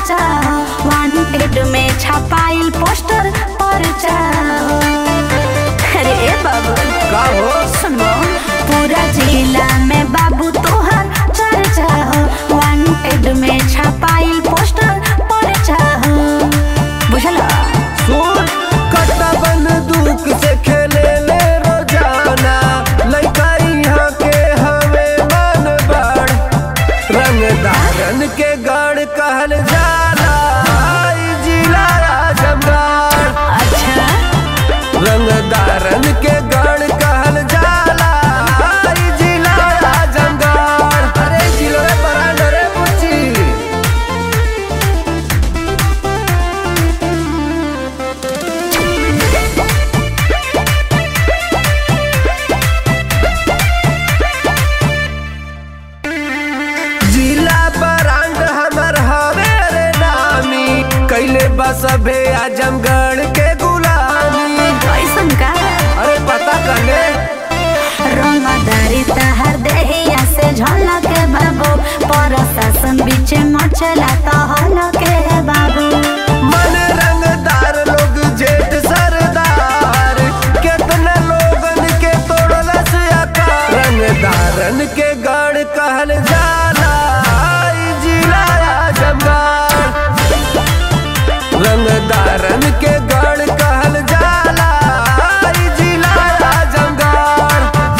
चर्चा वांटेड में छपाइल पोस्टर परचा अरे ए बाबू का हो सुनो पूरा जिला में बाबू तोहर चर्चा वांटेड में छपाइल पोस्टर परचा बुझला सुन कट्टा बंदूक से खेले ले रोजाना लइका यहाँ के हवे मन बड़ रंगदारन के गढ़ कहल जाला ई जिला आजमगढ़ अच्छा रंगदारन के गढ़ कहल जाला ई जिला आजमगढ़ अरे जिलो रे परांड रे बुच्ची जिला बरांड हमर हवे रे नामी कैले बस अबे आजमगढ़ के गुलामी कैसन का अरे पता कने रंगदारी तहर देहिया से झलक बाबू प्रशासन बीच मचला तो हलक बाबू मन रंगदार लोग जेठ सरदार कितना लोगन के तोड़लस आकार रंगदारन के गढ़ कहल जाला ई जिला आजमगढ़ रंगदारन के गढ़ कहल जाला ई जिला आजमगढ़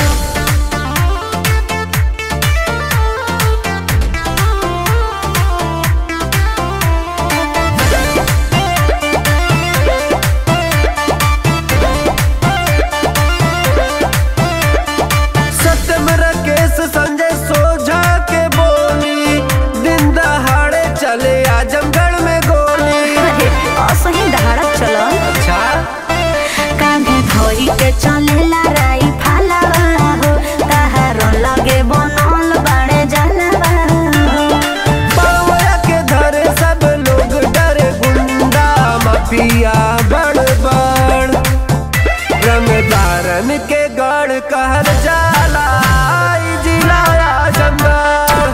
सत्यम राकेश संजय सोझा के बोली दिन दहाड़े चले आजमगढ़ में गोली अरे असही दहाड़क चलो अच्छा कांधे धोई के चलेला राई फालवा हो तहार लगे बनल बड़े जलवा हो पावया के धरे सब लोग डरे गुंडा माफिया बड़ बड़ रंगदारन के गढ़ कहल जाला ई जिला आजमगढ़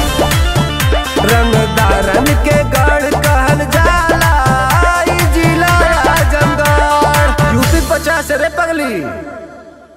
रंगदारन के गढ़ कहल जाला ई जिला आजमगढ़ यूपी पचास रे पगली